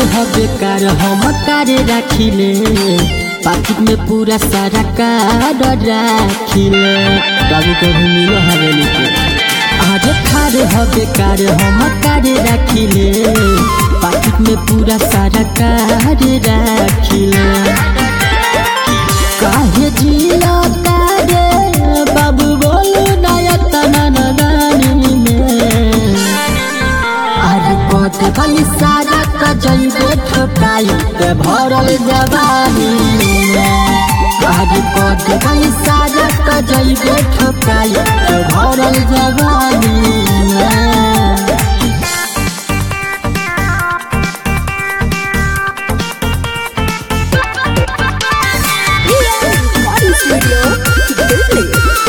ह बेकार हम कार राखिले पाकिट में पूरा सारा कार राखिले कभी कभी मिलो हवेली के आज खार ह बेकार हम कार राखिले पाकिट में पूरा सारा कार राखिले काहे जिया तारे बाबू बोलू नया तना नगानी में अरे पते खाली सारा का जइबे ठोकाई ते भरल जवानी अरे पते खाली सारा का जइबे ठोकाई ते भरल जवानी Body Studio, Delhi.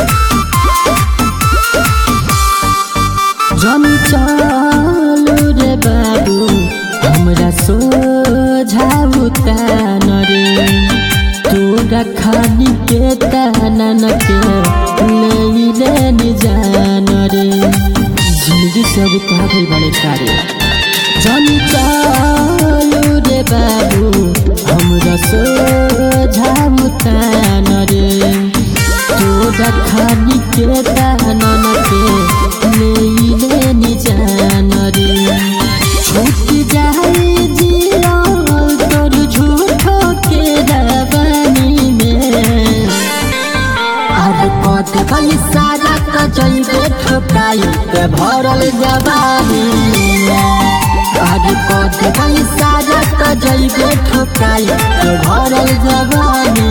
जन चालू रे बाबू हमरा सोझाउ तान रे तोरा खानी के तानन के ले ले जान रे जिंदगी सब पागल बड़े सारे जन चालू रे बाबू हमरा सोझाउ तान रे तोरा खानी के तानन के ले ले जान रे छूट जाए जिया तोर झूठो के रवानी में अरे पद बलि सारा का जइबे ठोकाई ते भरल जवानी अरे पद बलि सारा का जइबे ठोकाई ते भरल जवानी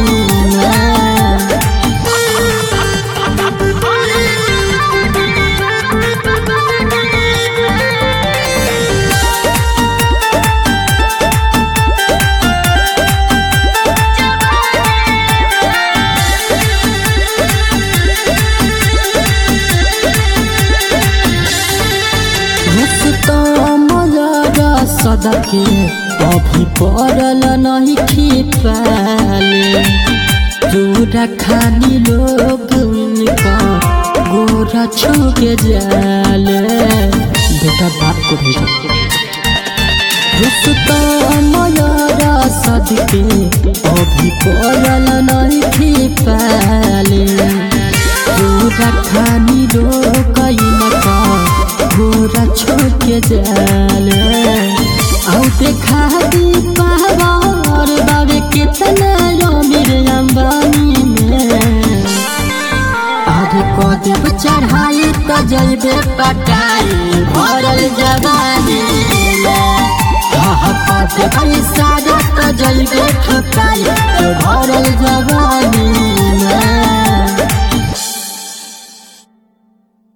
सदके अभी पड़ल नहीं खिपाले तोरा खानी लोग उनका गोरा छुके जाले बेटा बाप को भेजो रुस्तमयरा सदके अभी पड़ल नहीं खिपाले तोरा खानी लोग इनका गोरा छोके जाले आउ देखा दी पावर बाबे कितना अमीर अंबानी में आगे कदम चढ़ाई तो जइबे पटाई भरल जवानी में कदम सारा तो जइबे ठोकाई